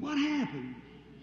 What happened?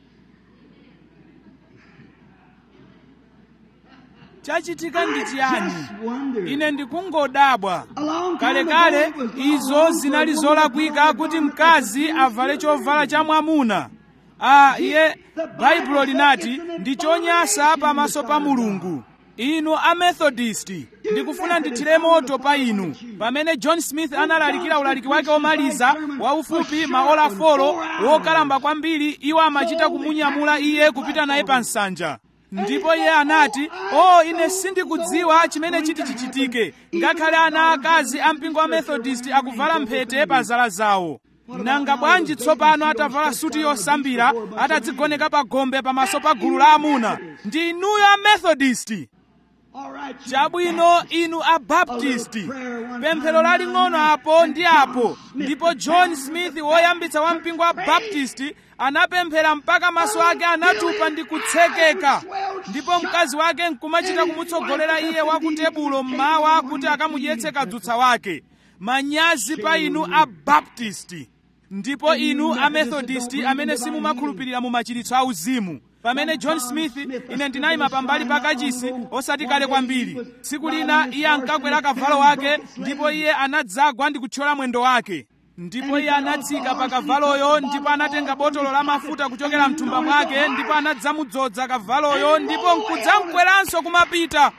chachitika ndi chiyani Just wonder. ine ndikungodabwa A long time kalekale ago, it was izo wrong zinali for a woman zolakwika to kuti wear mkazi a avale chovala cha mwamuna a iye baibulo linati ndi chonyansa pamaso pa mulungu inu amethodisti ndikufuna ndithire moto pa inu pamene john smith analalikira ulaliki wake womaliza waufupi maola folo wokalamba kwambiri iwo amachita kumunyamula iye kupita naye pa nsanja ndipo iye anati o ine sindikudziwa chimene chiti chichitike ngakhale ana akazi a mpingo wa methodist akuvala mphete pa zala zawo nanga bwanji tsopano atavala suti yosambira atadzigoneka pa gombe pamaso pa gulu la amuna ndi inuyo a methodist All right, you chabwino inu abaptisti pemphero laling'ono apo ndi apo ndipo john smith woyambitsa wa mpingo wa baptisti anapemphera mpaka maso ake anatupa ndi kutsekeka ndipo mkazi wake nkumachita kumutsogolera iye wa ku tebulo mmawa kuti akamudyetse kadzutsa wake manyazi pa inu abaptisti ndipo inu amethodisti amene simumakhulupirira mu machiritso auzimu pamene john smith ine ndinayima pambali pa kachisi osati kale kwambiri tsiku lina iye ankakwera kavalo wake ndipo iye anadzagwa ndi kuthyola mwendo wake ndipo iye anatsika pa kavaloyo ndipo anatenga botolo la mafuta kuchokera mthumba mwake ndipo anadzamudzoza kavaloyo ndipo nkudzamkweranso kumapita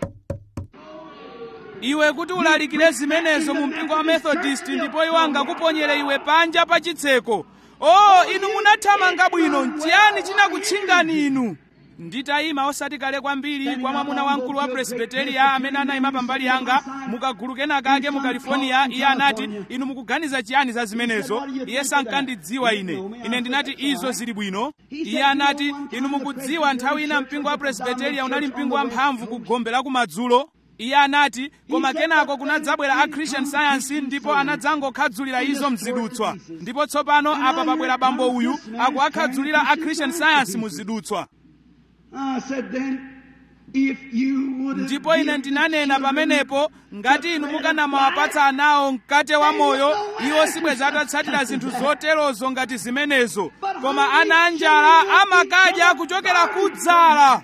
iwe kuti ulalikire zimenezo mu mpingo wa methodist ndipo iwo angakuponyere iwe panja pa chitseko o inu munathamanga bwino nchiyani chinakutchingani inu nditayima osati kale kwambiri kwa mwamuna wamkulu wa presbiteria amene anayima pambali yanga mukagulu kena kake mu california iye anati inu mukuganiza chiyani za zimenezo iye sankandidziwa ine ine ndinati izo zili bwino iye anati inu mukudziwa nthawi ina mpingo wa presbiteria unali mpingo wamphamvu ku gombe la kumadzulo iye anati koma kenako kunadzabwera a christian science ndipo anadzangokhadzulira izo mzidutswa ndipo tsopano apa pabwera bambo uyu akuakhadzulira a christian science muzidutswa I said then, if you would have ndipo ine given ndinanena children pamenepo ngati inu mukanamawapatsa anawo mkate wa moyo iwo sibweza atatsatira zinthu zoterozo ngati zimenezo koma ana anjala amakadya kuchokera kudzala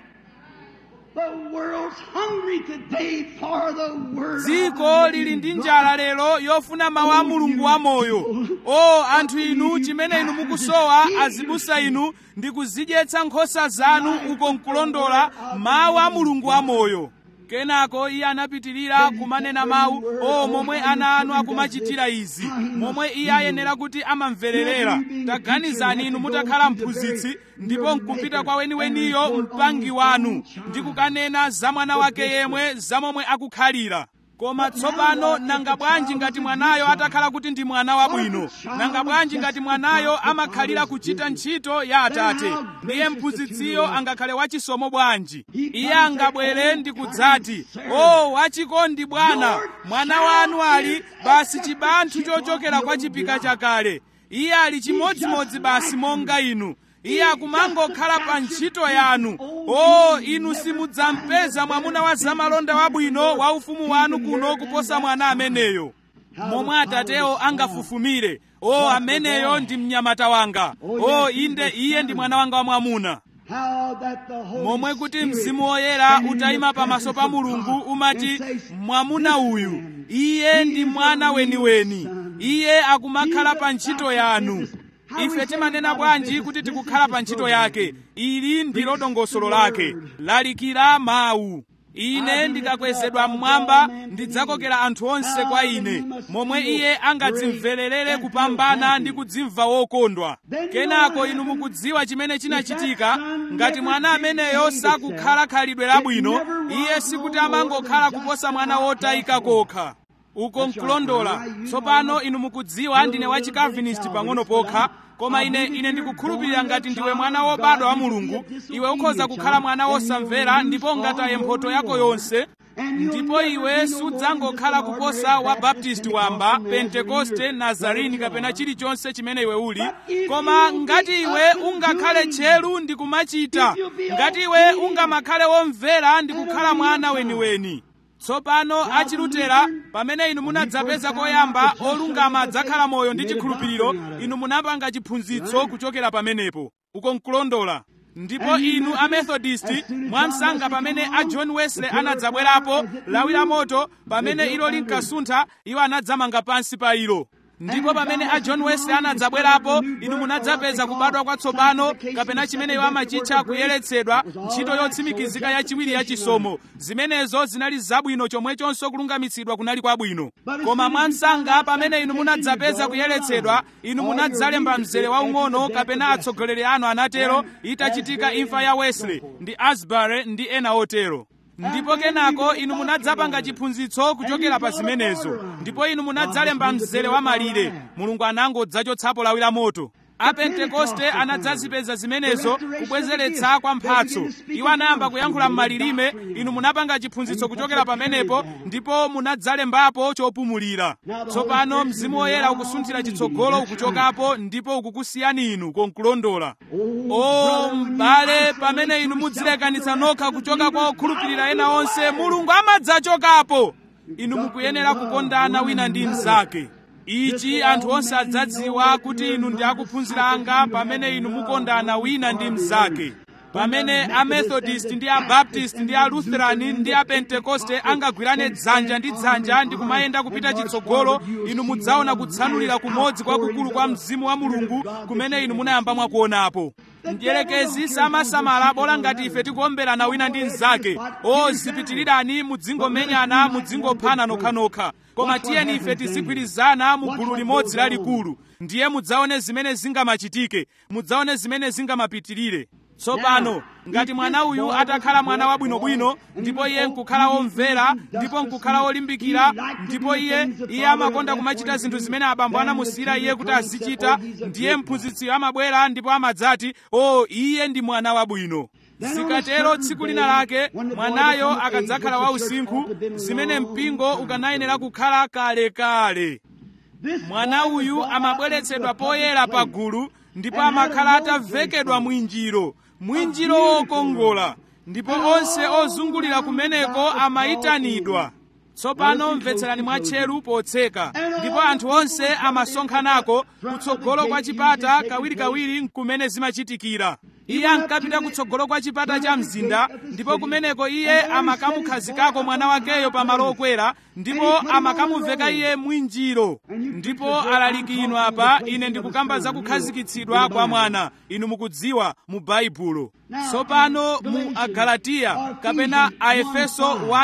The world's hungry today for the word. of dziko the lili living ndi God. njala lero yofuna mawu a mulungu wamoyo o anthu inu chimene inu mukusowa azibusa inu ndi kuzidyetsa nkhosa zanu uko nkulondola mawu a mulungu wamoyo kenako iye anapitirira kumanena mawu o momwe ana anu akumachitira izi momwe iye ayenera kuti amamvererera taganizani inu mutakhala mphunzitsi ndipo nkupita kwa weniweniyo mpangi wanu ndi kukanena za mwana wake yemwe za momwe akukhalira koma tsopano nanga bwanji ngati mwanayo atakhala kuti ndi mwana wabwino nanga bwanji ngati mwanayo amakhalira kuchita ntchito ya atate ndiye mphunzitsiyo angakhale wachisomo bwanji iye angabwere ndi kudzati o wachikondi bwana mwana wanu ali basi chibanthu chochokera kwa chipika chakale iye ali chimodzimodzi basi monga inu iye akumangokhala pa ntchito yanu o inu simudzampeza mwamuna wa zamalonda wabwino wa ufumu wanu kuno kuposa mwana ameneyo momwe atatewo angafufumire o ameneyo ndi mnyamata wanga o inde iye ndi mwana wanga wamwamuna How that the Holy momwe kuti Spirit mzimu woyera can in utayima the pamaso pa presence of mulungu God umati can say, mwamuna "This uyu man, iye he ndi is mwana a real weniweni son. iye akumakhala He pa is ntchito about yanu business. How we ife say timanena about bwanji business, kuti this tikukhala is pa the ntchito program. yake ili ndilo Preach dongosolo the lake word. lalikira mawu ine I ndikakwezedwa believe mmwamba that all men ndidzakokera anthu onse how kwa the ine must momwe feel iye angadzimvererere great and kupambana feel ndi happy. kudzimva wokondwa Then you kenako know what inu happened? mukudziwa chimene chinachitika If that son ngati never mwana did ameneyo behave sakukhala himself, khalidwe it labwino never was iye no sikuti more amangokhala than kuposa just mwana an wotayika outcast kokha uko That's right. nkulondola Now you tsopano know inu mukudziwa ndine wa chikavinist pang'ono pokha koma ine ine ndikukhulupirira ngati ndiwe mwana wobadwa wa mulungu iwe ukhoza kukhala mwana wosamvera ndipo ngataye mphotho yako yonse ndipo iwe sudzangokhala kuposa wa baptisti wamba pentekoste nazarini kapena chilichonse chimene iwe uli koma ngati iwe ungakhale tcheru ndi kumachita ngati iwe ungamakhale womvera ndi kukhala mwana weniweni tsopano achilutera pamene inu munadzapeza koyamba olungama adzakhala moyo ndi chikhulupiriro inu munapanga chiphunzitso kuchokera pamenepo uko nkulondola ndipo inu amethodisti mwamsanga pamene a john wesley anadzabwerapo lawi la moto pamene ilo linkasuntha iwo anadzamanga pansi pa ilo ndipo pamene a john wesley anadzabwerapo inu munadzapeza kubadwa kwatsopano kapena chimene iwo amachitcha kuyeretsedwa ntchito yotsimikizika yachiwiri ya chisomo zimenezo zinali zabwino chomwechonso kulungamitsidwa kunali kwabwino koma mwamsanga pamene inu munadzapeza kuyeretsedwa inu munadzalemba mzere waung'ono kapena atsogoleri anu anatero itachitika imfa ya wesley ndi asbury ndi ena otero ndipo kenako inu munadzapanga chiphunzitso kuchokera pa zimenezo ndipo inu munadzalemba mzere wa malire mulungu anangodzachotsapo lawi la moto apentekoste anadzazipeza zimenezo kubwezeretsa kwa mphatso iwo anayamba kuyankhula m'malilime inu munapanga chiphunzitso kuchokera pamenepo ndipo munadzalembapo chopumulira tsopano mzimu woyera ukusunthira chitsogolo ukuchokapo ndipo ukukusiyani inu konkulondola o m'bale pamene inu mudzilekanitsa nokha kuchoka kwa okhulupirira ena onse mulungu amadzachokapo inu mukuyenera kukondana wina ndi mnzake ichi anthu onse adzadziwa kuti inu ndi akuphunzira anga pamene inu mukondana wina ndi mnzake pamene amethodist ndi abaptist ndi alutherani ndi apentekoste angagwirane dzanja ndi dzanja ndi kumayenda kupita chitsogolo inu mudzaona kutsanulira kumodzi kwakukulu kwa mzimu wa mulungu kumene inu munayamba mwakuonapo mdierekezi samasamala bola ngati ife tikuomberana wina ndi mnzake o zipitirirani mudzingomenyana mudzingophana nokhanokha koma tiyeni ife tizigwirizana mu gulu limodzi lalikulu ndiye mudzaone zimene zingamachitike mudzaone zimene zingamapitirire tsopano ngati mwana uyu atakhala mwana wabwinobwino ndipo iye nkukhala womvera ndipo nkukhala wolimbikira ndipo iye iye amakonda kumachita zinthu zimene abambo anamusiyira iye kuti azichita ndiye mphunzitsiyo amabwera ndipo amadzati o iye ndi mwana wabwino zikatero tsiku lina lake mwanayo akadzakhala wausinkhu zimene mpingo ukanayenera kukhala kalekale mwana uyu amabweretsedwa poyera pa gulu ndipo amakhala atavekedwa mwinjiro mwinjiro wokongola ndipo onse ozungulira kumeneko amayitanidwa tsopano mvetserani mwatcheru potseka ndipo anthu onse amasonkhanako kutsogolo kwa chipata kawirikawiri nkumene zimachitikira iye ankapita kutsogolo kwa chipata cha mzinda ndipo kumeneko iye amakamukhazikako mwana wakeyo pamalo okwera ndipo amakamuveka iye mwinjiro ndipo alaliki inu apa ine ndikukamba za kukhazikitsidwa kwa mwana inu mukudziwa mu baibulo tsopano mu agalatiya kapena aefeso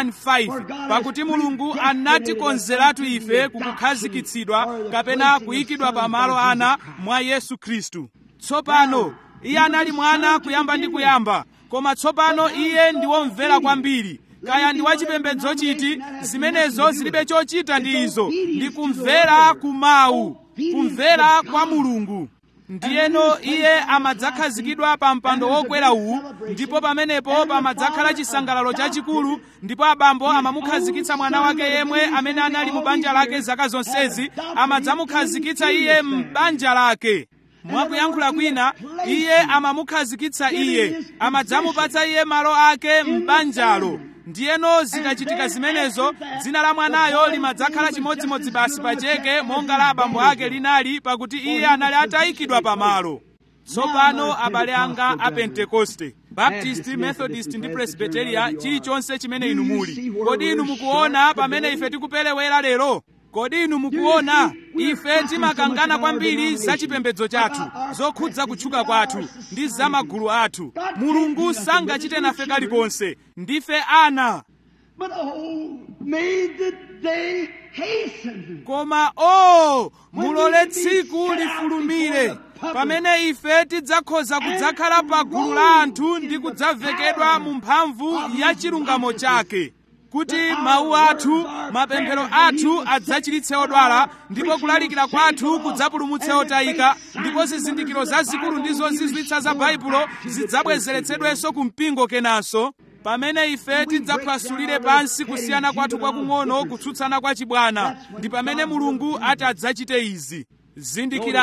1:5 pakuti mulungu anatikonzeratu ife kukukhazikitsidwa kapena kuyikidwa pamalo ana mwa yesu khristu tsopano iye anali mwana kuyamba ndi kuyamba koma tsopano iye ndi womvera kwambiri kaya ndi wachipembedzo chiti zimenezo zilibe chochita ndi izo ndi kumvera kumawu kumvera kwa mulungu ndiyeno iye amadzakhazikidwa pa mpando wokwera uwu ndipo pamenepo pamadzakhala chisangalalo chachikulu ndipo abambo amamukhazikitsa mwana wake yemwe amene anali mu banja lake zaka zonsezi amadzamukhazikitsa iye m'banja lake mwakuyankhula kwina iye amamukhazikitsa iye amadzamupatsa iye malo ake m'banjalo ndiyeno zikachitika zimenezo dzina la mwanayo limadzakhala chimodzimodzi basi pacheke monga la abambo ake linali pakuti iye anali atayikidwa pamalo tsopano abale anga a pentekoste baptist methodist ndi presbyteria chilichonse chimene inu muli kodi inu mukuona pamene ife tikuperewera lero kodi inu mukuona ife timakangana kwambiri za chipembedzo chathu zokhudza kutchuka kwathu ndi za magulu athu mulungu sangachite nafe kalikonse ndife ana But oh, may the day hasten. koma o mulole tsiku lifulumire pamene ife tidzakhoza kudzakhala pa gulu la anthu ndi kudzavekedwa mu mphamvu ya chilungamo chake kuti mawu athu mapemphero athu adzachiritse odwala ndipo kulalikira kwathu kudzapulumutse otayika ndipo zizindikiro zazikulu ndi zozizwitsa za baibulo zidzabwezeretsedwenso ku mpingo kenanso pamene ife tidzaphwasulire pansi kusiyana kwathu kwakung'ono kutsutsana kwa chibwana ndi pamene mulungu ati adzachite izi zindikirani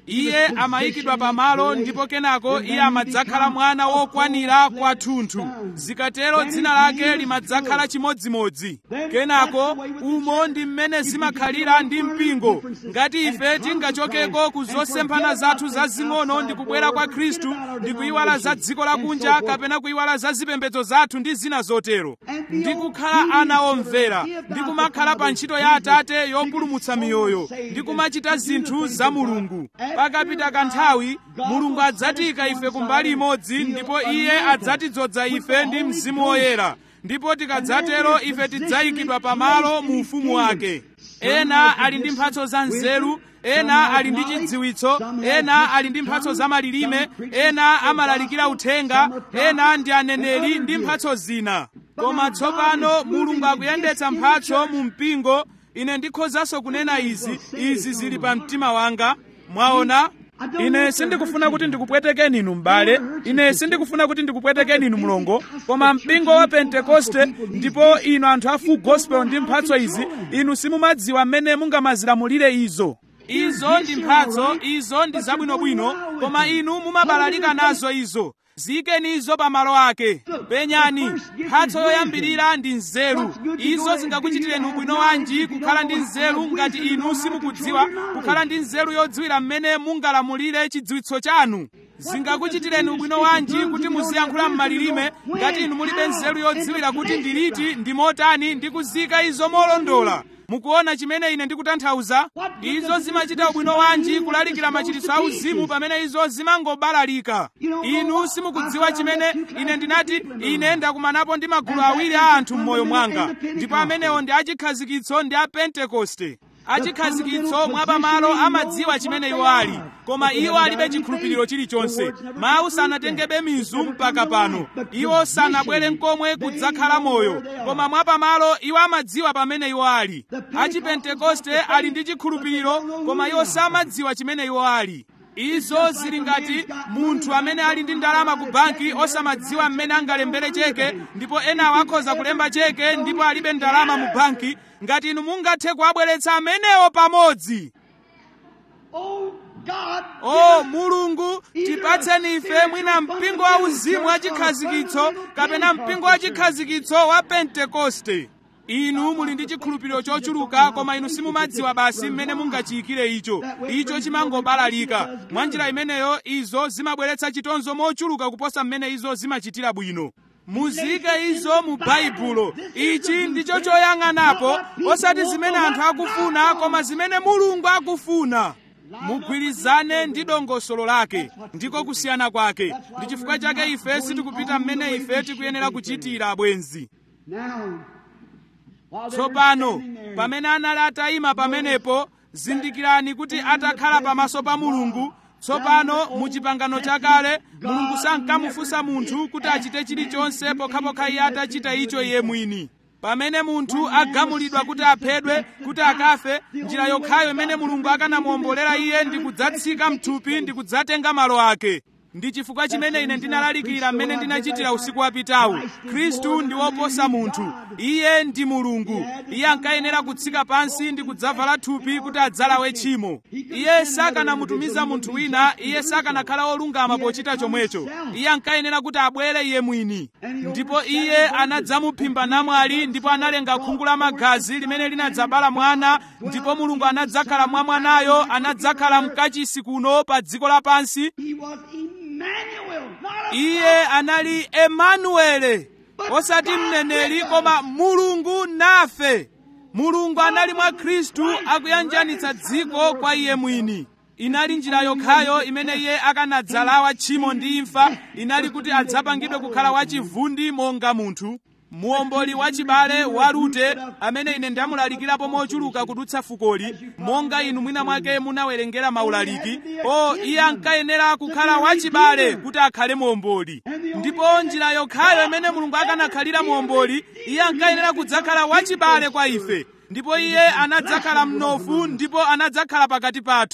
iye amayikidwa pamalo ndipo kenako iye amadzakhala mwana wokwanira kwathunthu zikatero dzina lake limadzakhala chimodzimodzi kenako umo ndi mmene zimakhalira ndi mpingo ngati ife tingachokeko ku zosemphana zathu zazing'ono ndi kubwera kwa khristu ndi kuyiwala za dziko lakunja kapena kuyiwala za zipembedzo zathu ndi zina zotero ndi kukhala ana omvera ndi kumakhala pa ntchito ya atate yopulumutsa miyoyo ndi kumachita zinthu za mulungu pakapita kanthawi mulungu adzatiyika ife kumbali imodzi ndipo iye adzatidzoza ife ndi mzimu woyera ndipo tikadzatero ife tidzayikidwa pamalo mu ufumu wake ena ali ndi mphatso za nzeru ena ali ndi chidziwitso ena ali ndi mphatso za malilime ena amalalikira uthenga ena ndi aneneri ndi mphatso zina koma tsopano mulungu akuyendetsa mphatso mu mpingo ine ndikhozanso kunena izi izi zili pa mtima wanga mwaona ine sindikufuna kuti ndikupwetekeni inu m'bale ine sindikufuna kuti ndikupwetekeni inu mlongo koma mpingo wa pentekoste ndipo inu anthu a full gospel ndi mphatso izi inu simumadziwa mmene mungamazilamulire izo izo ndi mphatso izo ndi zabwinobwino koma inu mumabalalika nazo izo ziyikeni izo pa malo ake penyani mphatso yoyambirira ndi nzeru izo zingakuchitireni ubwino wanji kukhala ndi nzeru ngati inu simukudziwa kukhala ndi nzeru yodziwira mmene mungalamulire chidziwitso chanu zingakuchitireni ubwino wanji kuti muziyankhula m'malilime ngati inu mulibe nzeru yodziwira kuti ndiliti ndi motani ndi kuzika izo molondola mukuona chimene ine ndikutanthauza izo zimachita ubwino wanji kulalikira machiritso auzimu pamene izo zimangobalalika inu simukudziwa chimene ine ndinati ine ndakumanapo ndi magulu awiri a anthu m'moyo mwanga ndipo amenewo ndi achikhazikitso ndi a pentekoste achikhazikitso mwapamalo amadziwa chimene iwo ali koma iwo alibe chikhulupiriro chilichonse mawu sanatengebe mizu mpaka pano iwo sanabwere nkomwe kudzakhala moyo koma mwapamalo iwo amadziwa pamene iwo ali achipentekoste ali ndi chikhulupiriro koma iwo samadziwa chimene iwo ali izo zili ngati munthu amene ali ndi ndalama ku banki osamadziwa mmene angalembere cheke ndipo enawo akhoza kulemba cheke ndipo alibe ndalama mu banki ngati inu mungathe kuwabweretsa amenewo pamodzi Oh God, o mulungu tipatseni ife mwina mpingo wa uzimu wa chikhazikitso kapena mpingo wa chikhazikitso wa pentekoste inu muli ndi chikhulupiriro chochuluka koma inu simumadziwa basi mmene mungachiyikire icho icho chimangobalalika mwa njira imeneyo izo zimabweretsa chitonzo mochuluka kuposa mmene izo zimachitira bwino muzike izo mu baibulo ichi ndicho choyang'anapo osati zimene anthu akufuna koma zimene mulungu akufuna mugwirizane ndi dongosolo lake ndiko kusiyana kwake ndi chifukwa chake ife sitikupita mmene ife tikuyenera kuchitira abwenzi now, while they were tsopano standing there, pamene anali atayima pamenepo zindikirani kuti atakhala pamaso pa mulungu tsopano mu chipangano chakale mulungu sankamufunsa munthu kuti achite chilichonse pokhapokha iye atachita icho iye mwini pamene munthu agamulidwa kuti aphedwe kuti akafe njira yokhayo imene mulungu akanamuwombolera iye ndi kudzatsika mthupi ndi kudzatenga malo ake ndi chifukwa chimene ine ndinalalikira mmene ndinachitira usiku wapitawu khristu ndi woposa munthu iye ndi mulungu iye ankayenera kutsika pansi ndi kudzavala thupi kuti adzalawe tchimo iye sakanamutumiza munthu wina iye sakanakhala wolungama pochita chomwecho iye ankayenera kuti abwere iye mwini ndipo iye anadzamuphimba namwali ndipo analenga khungu la magazi limene linadzabala mwana ndipo mulungu anadzakhala mwa mwanayo anadzakhala mkachisi kuno pa dziko lapansi he was Emmanuel, not a iye anali emanuele osati mneneri koma mulungu nafe mulungu anali mwa khristu akuyanjanitsa dziko kwa iye mwini inali njira yokhayo imene iye akanadzalawa tchimo ndi imfa inali kuti adzapangidwe kukhala wachivundi monga munthu muomboli wachibale wa rute amene ine ndamulalikirapo mochuluka kudutsa fukoli monga inu mwina mwake munawerengera maulaliki o iye ankayenera kukhala wachibale kuti akhale muomboli ndipo njira yokhayo imene mulungu akanakhalira muomboli iye ankayenera kudzakhala wachibale kwa ife ndipo iye anadzakhala mnofu ndipo anadzakhala pakati pathu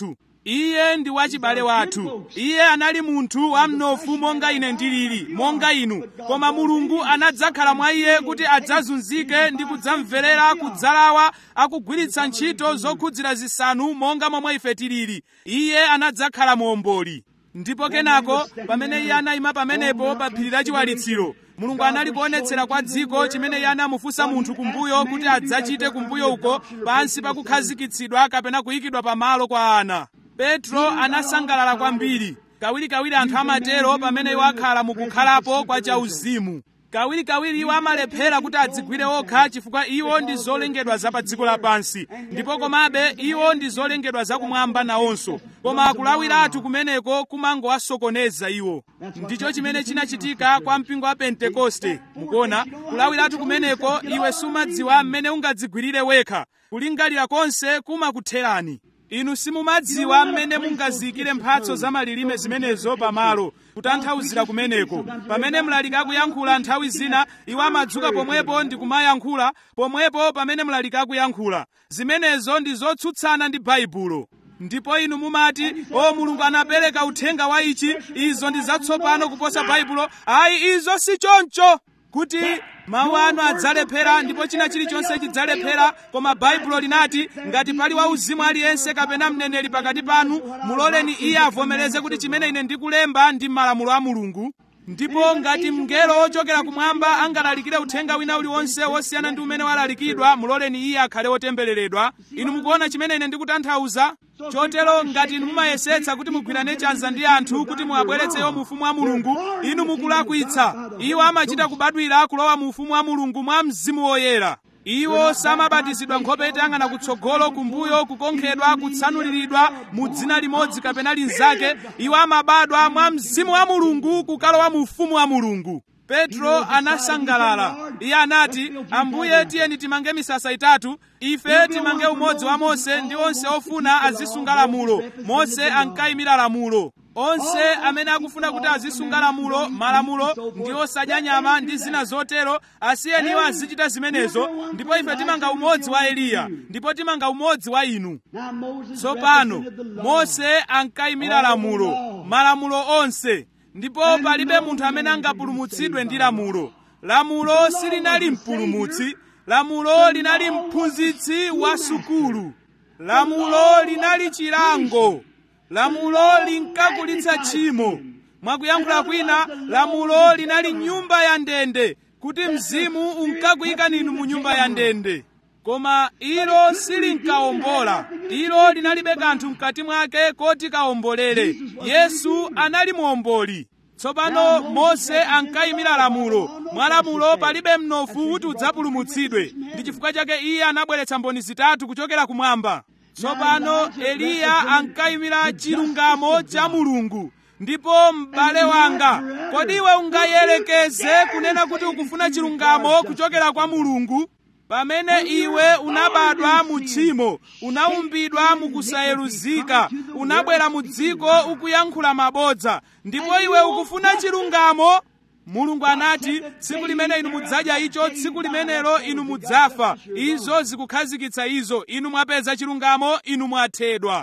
iye ndi wachibale wathu iye anali munthu wamnofu monga ine ndilili monga inu koma mulungu anadzakhala mwa iye kuti adzazunzike ndi kudzamverera kudzalawa akugwiritsa ntchito zokhudzira zisanu monga momwe ife tilili iye anadzakhala muomboli ndipo kenako pamene iye anayima pamenepo pa phiri la chiwalitsiro mulungu anali kuonetsera kwa dziko chimene iye anamufunsa munthu kumbuyo kuti adzachite kumbuyo uko pansi pakukhazikitsidwa kapena kuyikidwa pamalo kwa ana petro anasangalala kwambiri kawirikawiri anthu amatero pamene iwo akhala mukukhalapo kwa chauzimu kawirikawiri iwo amalephera kuti adzigwire okha chifukwa iwo ndi zolengedwa za pa dziko lapansi ndipo komabe iwo ndi zolengedwa zakumwamba nawonso koma kulawiratu kumeneko kumangowasokoneza iwo ndicho chimene chinachitika kwa mpingo wa pentekoste mukuona kulawiratu kumeneko iwe sumadziwa mmene ungadzigwirire wekha kulingalira konse kumakutherani inu simumadziwa mmene mungaziyikire mphatso za malilime zimenezo pamalo kutanthauzira kumeneko pamene mlaliki akuyankhula nthawi zina iwo amadzuka pomwepo ndi kumayankhula pomwepo pamene mlaliki akuyankhula zimenezo ndi zotsutsana ndi baibulo ndipo inu mumati o mulungu anapereka uthenga wa ichi izo ndi zatsopano kuposa baibulo ayi izo si choncho kuti mawu anu adzalephera ndipo china chilichonse chidzalephera koma baibulo linati ngati pali wauzimu aliyense kapena mneneri pakati panu muloleni iye avomereze kuti chimene ine ndikulemba ndi malamulo a mulungu ndipo ngati mngelo wochokera kumwamba angalalikire uthenga wina uliwonse wosiyana ndi umene walalikidwa muloleni iye akhale wotembereredwa inu mukuona chimene ine ndikutanthauza chotero ngati inu mumayesetsa kuti mugwirane chanza ndi anthu kuti muwabweretseyo mu ufumu wa mulungu inu mukulakwitsa iwo amachita kubadwira kulowa mu ufumu wa mulungu mwa mzimu woyera iwo samabatizidwa nkhope itayang'ana kutsogolo kumbuyo kukonkhedwa kutsanuliridwa mu dzina limodzi kapena linzake iwo amabadwa mwa mzimu wa mulungu kukalowa mu ufumu wa mulungu petro anasangalala iye anati ambuye tiyeni timange misasa itatu ife timange umodzi wa mose ndi onse ofuna azisunga lamulo mose ankayimira lamulo onse amene akufuna kuti azisunga lamulo malamulo ndi osadya nyama ndi zina zotero asiyeni iwo azichita zimenezo ndipo ife timanga umodzi wa eliya ndipo timanga umodzi wa inu tsopano mose ankayimira lamulo malamulo onse ndipo palibe munthu amene angapulumutsidwe ndi lamulo lamulo silinali mpulumutsi lamulo linali mphunzitsi wa sukulu lamulo linali chilango lamulo linkakulitsa tchimo mwakuyankhula kwina lamulo linali nyumba ya ndende kuti mzimu unkakuyikani inu mu nyumba ya ndende koma ilo silinkawombola ilo linalibe kanthu mkati mwake koti kawombolere yesu anali muomboli tsopano mose ankayimira lamulo mwa lamulo palibe mnofu kuti udzapulumutsidwe ndi chifukwa chake iye anabweretsa mboni zitatu kuchokera kumwamba tsopano eliya ankayimira chilungamo cha mulungu ndipo m'bale wanga kodi iwe ungayelekeze kunena kuti ukufuna chilungamo kuchokera kwa mulungu pamene iwe unabadwa mu tchimo unaumbidwa mukusayeruzika unabwera mu dziko ukuyankhula mabodza ndipo iwe ukufuna chilungamo mulungu anati tsiku limene inu mudzadya icho tsiku limenelo inu mudzafa izo zikukhazikitsa izo inu mwapeza chilungamo inu mwathedwa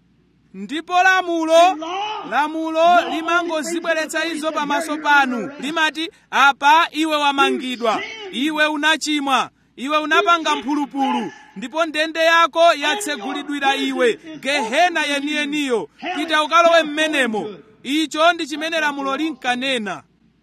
ndipo lamulo lamulo limangozibweretsa izo pamaso panu limati apa iwe wamangidwa iwe unachimwa iwe unapanga mphulupulu ndipo ndende yako yatsegulidwira iwe gehena yeniyeniyo pita ukalowe m'menemo icho ndi chimene lamulo linkanena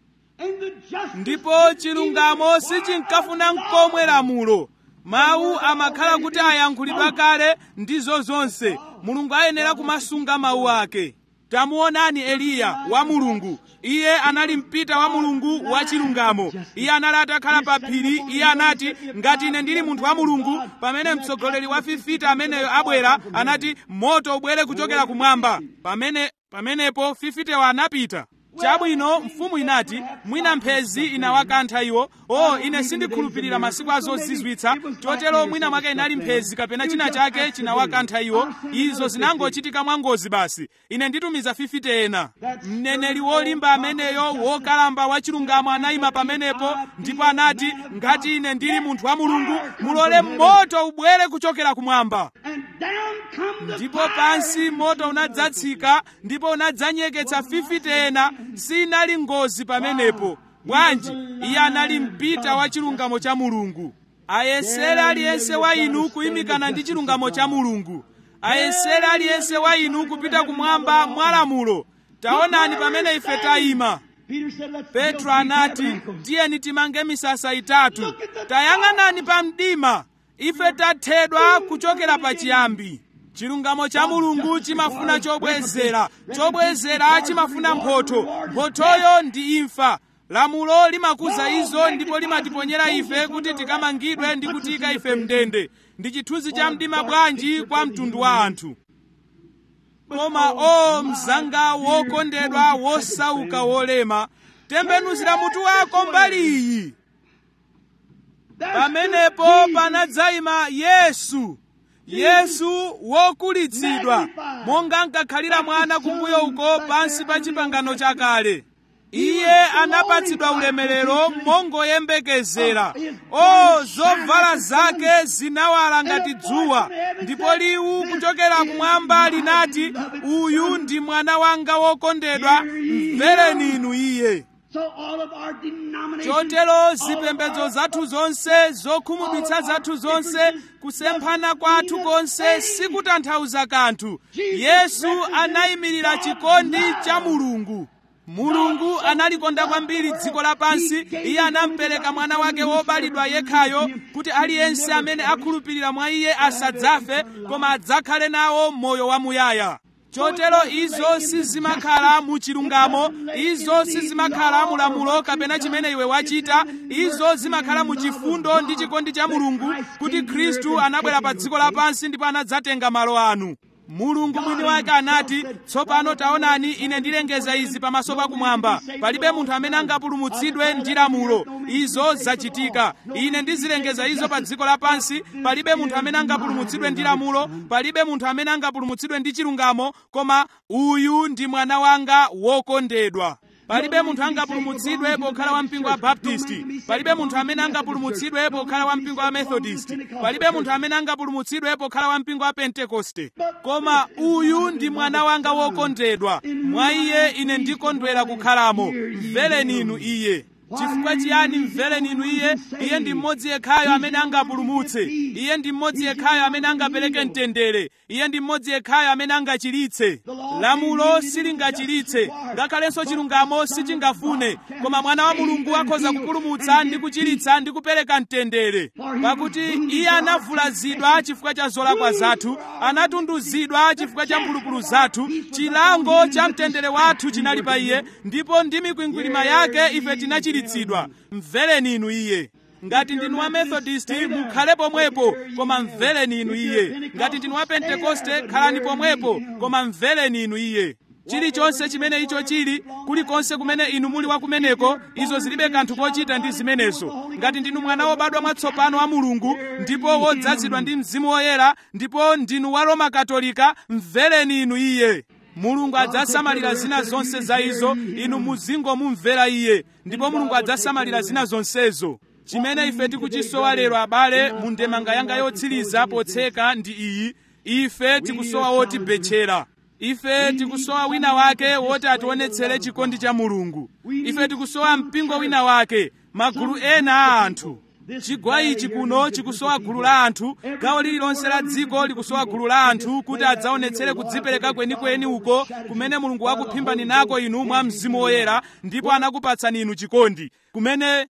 ndipo chilungamo sichinkafuna nkomwe lamulo mawu amakhala kuti ayankhulidwa kale ndizo zonse mulungu ayenera kumasunga mawu ake tamuonani eliya wa mulungu iye anali mpita wa mulungu wa chilungamo iye anali atakhala pa phiri iye anati ngati ine ndili munthu wa mulungu pamene mtsogoleri wa fifita ameneyo abwera anati moto ubwere kuchokera kumwamba pamene pamenepo fifitewa anapita chabwino mfumu inati mwina mphezi inawakantha iwo o ine sindikhulupirira masiku azozizwitsa chotero mwina mwake inali mphezi kapena china chake chinawakantha iwo izo zinangochitika mwangozi basi ine nditumiza 50 ena mneneri wolimba ameneyo wokalamba wachilungamo anayima pamenepo ndipo anati ngati ine ndili munthu wa mulungu mulole moto ubwere kuchokera kumwamba And down come the ndipo fire. pansi moto unadzatsika ndipo unadzanyeketsa 50 ena sinali ngozi pamenepo bwanji iye anali mpita wa chilungamo cha mulungu ayesere aliyense wa inu kuyimikana ndi chilungamo cha mulungu ayesere aliyense wa inu kupita kumwamba mwalamulo taonani pamene ife tayima Peter said, Let's petro build three anati tabernacles. tiyeni timange misasa itatu tayang'anani pa mdima ife tathedwa kuchokera pachiyambi chilungamo cha mulungu chimafuna chobwezera chobwezera chimafuna mphotho mphothoyo ndi imfa lamulo limakuza izo ndipo limatiponyera ife kuti tikamangidwe ndi kutiyika ife mndende ndi chithunzi cha mdima bwanji kwa mtundu wa anthu koma o mzanga wokondedwa wosauka wolema tembenuzira mutu wako mbali iyi There pamenepo stood Jesus, panadzayima yesu yesu wokulitsidwa monga ankakhalira mwana kumbuyo uko pansi pa chipangano chakale iye anapatsidwa ulemerero mongoyembekezera o zovala zake zinawala ngati dzuwa ndipo liwu kuchokera kumwamba linati uyu ndi mwana wanga wokondedwa mvereni inu iye So all of our denominations, chotero zipembedzo zathu zonse zokhumudwitsa zathu zonse kusemphana kwathu konse sikutanthauza kanthu yesu anayimirira chikondi cha mulungu mulungu analikonda kwambiri dziko lapansi iye anampereka mwana wake wobalidwa yekhayo kuti aliyense amene akhulupirira mwa iye asadzafe koma adzakhale nawo moyo wamuyaya chotero izo sizimakhala mu chilungamo izo sizimakhala mu lamulo kapena chimene iwe wachita izo zimakhala mu chifundo ndi chikondi cha mulungu kuti khristu anabwera pa dziko lapansi ndipo anadzatenga malo anu mulungu mwini wake anati tsopano taonani ine ndilengeza izi pamaso pakumwamba palibe munthu amene angapulumutsidwe ndi lamulo izo zachitika ine ndizilengeza izo pa dziko lapansi palibe munthu amene angapulumutsidwe ndi lamulo palibe munthu amene angapulumutsidwe ndi chilungamo koma uyu ndi mwana wanga wokondedwa palibe munthu angapulumutsidwe pokhala wa mpingo wa baptisti palibe munthu amene angapulumutsidwe pokhala wa mpingo wa methodist palibe munthu amene angapulumutsidwe pokhala wa mpingo wa pentekoste koma uyu ndi mwana wanga wokondedwa mwa iye ine ndikondwera kukhalamo mvereni inu iye chifukwa chiyani mvereni inu iye iye ndi mmodzi yekhayo amene angapulumutse iye ndi mmodzi yekhayo amene angapereke mtendere iye ndi mmodzi yekhayo amene angachiritse lamulo silingachiritse ngakhalenso chilungamo sichingafune koma mwana wa mulungu akhoza kupulumutsa ndi kuchiritsa ndi kupereka mtendere pakuti iye anavulazidwa chifukwa cha zolakwa zathu anatunduzidwa chifukwa cha mphulupulu zathu chilango cha mtendere wathu chinali pa iye ndipo ndi mikwingwirima yake ife tinachiritsidwa mvereni inu iye ngati ndinu wa methodist mukhale pomwepo koma mvereni inu iye ngati ndinu wa pentekoste khalani pomwepo koma mvereni inu iye chilichonse chimene icho chili kulikonse kumene inu muli wakumeneko izo zilibe kanthu kochita ndi zimenezo ngati ndinu mwana wobadwa mwatsopano wa mulungu ndipo wodzazidwa ndi mzimu woyera ndipo ndinu wa roma katolika mvereni inu iye mulungu adzasamalira zina zonse za izo inu muzingomumvera iye ndipo mulungu adzasamalira zina zonsezo chimene ife tikuchisowa lero abale mu ndemanga yanga yotsiriza potseka ndi iyi ife tikusowa wotibetchera ife tikusowa wina wake woti ationetsere chikondi cha mulungu ife tikusowa mpingo wina wake magulu ena a anthu chigwa ichi kuno chikusowa gulu la anthu gawo lililonse la dziko likusowa gulu la anthu kuti adzaonetsere kudzipereka kwenikweni uko kumene mulungu wakuphimbani nako inu mwa mzimu woyera ndipo anakupatsani inu chikondi kumene